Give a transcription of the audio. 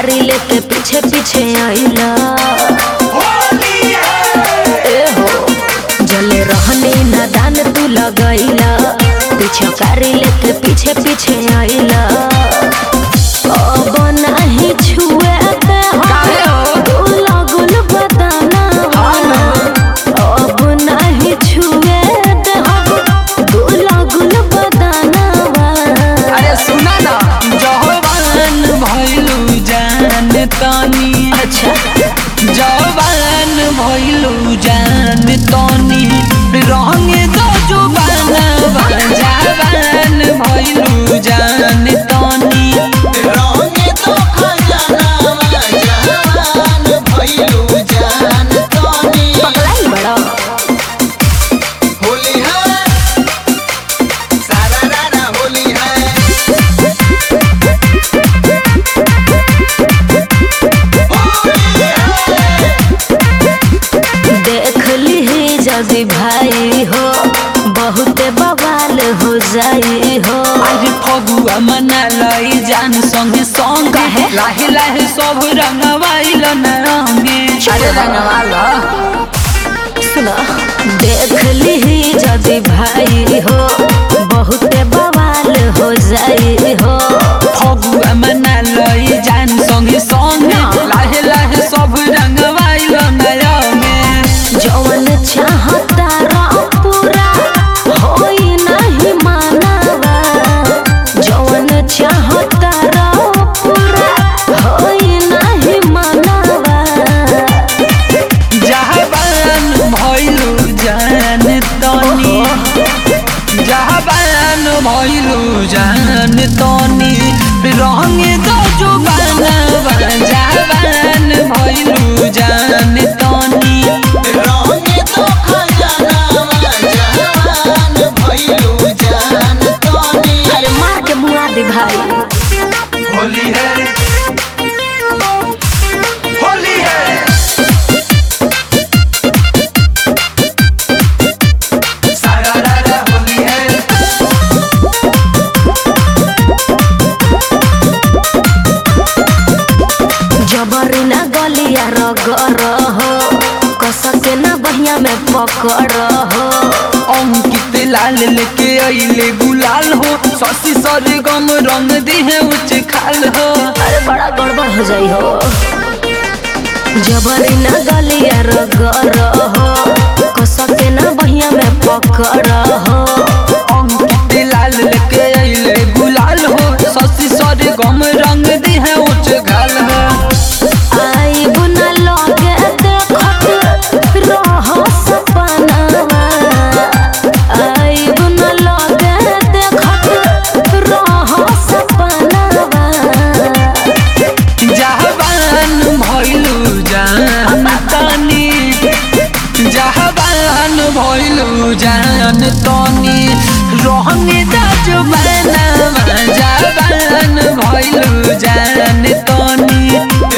पिचकारी लेके पीछे पीछे आइला ए हो जले रहने नादान तू लगैला पिचकारी लेके पीछे पीछे आइला अब नाही छुए दे काहे हो? गुल गुल बदाना अब नाही छुए दे गुल गुल बदाना अरे सुना ना जवान भइलू जान तनी अच्छा जवान भइलू जान तनी रंग दो जुबाना जवान भइलू जान तनी पगलाई बड़ा देख ली जदि भाई हो बहुते बवाल हो जाई हो अरे फगुआ मना लई जान संगे संग काहे? लाहे लाहे सब रंगवाइल न रंगे अरे रंगवाला। सुनो देख ली जदि भाई हो बहुते बवाल हो जाई हो फगुआ मना लई जान संगे संग ना। लाहे लाहे सब रंगवाइल न रंगे जवन चाहता रा पूरा होई नहीं मानवा जवन चाहता रा पूरा होई नहीं मानवा जहाबान भइलू जान तनी जहाबान भइलू जान तनी रंग दो जुबाना जहाबान भइलू जान तनी अरे मार के मुआ दे भाई होली है होली है सारा रारा होली है जबरी ना गलिया रगर हो कस के ना बहिया में पकड़ हो अंकित लाल लेके अइले गुलाल हो शशि सर गम रंग दिहे उच्च खाल हो अरे बड़ा गड़बड़ हो जाई हो जबरी ना गलिया रगर हो कस के ना बहिया में पकड़ हो अंकित लाल लेके अइले गुलाल हो शशि सर गम रंग दिहे उच्च खाल हो आई बुना लगे देखत रह सपनावा आई बुना लगे देखत रह सपनावा जहाबान भइलू जान तनी जहाबान भइलू जान तनी रहंग दाज बनावा जहाबान भइलू जान तनी